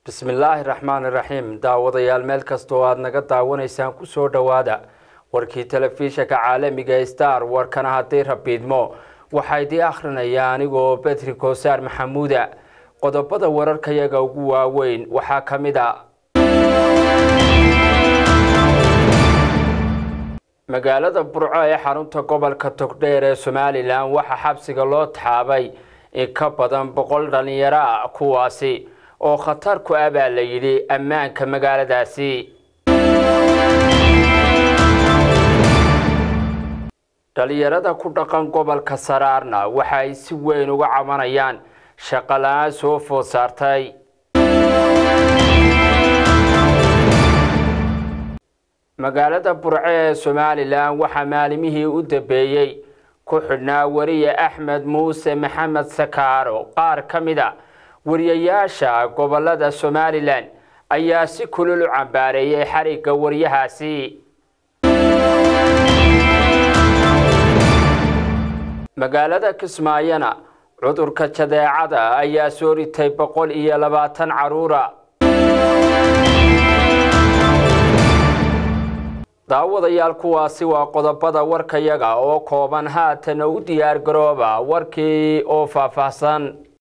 bismillaahi raxmaani raxiim daawadayaal meel kasta oo aada naga daawanaysaan kusoo dhowaada warkii telefishanka caalamiga star warkana haddii rabiidmo waxaa idii akhrinaya anigoo betri koosaar maxamuuda qodobada wararkayaga ugu waaweyn waxaa ka mid a magaalada burco ee xarunta gobolka togdheer ee somalilan waxaa xabsiga loo taxaabay in ka badan boqol dhalinyaro ah kuwaasi oo khatar ku ah baa la yidhi ammaanka magaaladaasi dhalinyarada ku dhaqan gobolka saraarna waxa ay si weyn uga cabanayaan shaqo la-aan soo food saartay magaalada burco ee somalilan waxaa maalimihii u dambeeyey ku xidhnaa wariye axmed muuse maxamed sakaaro qaar ka mid a wariyayaasha gobolada somalilan ayaa si kulul u cambaareeyay xarigga wariyahaasi magaalada kismaayona cudurka jadeecada ayaa soo ritay boqol iyo labaatan caruura daawadayaal kuwaasi waa qodobada warkayaga oo kooban haatana u diyaar garooba warkii oo faahfaahsan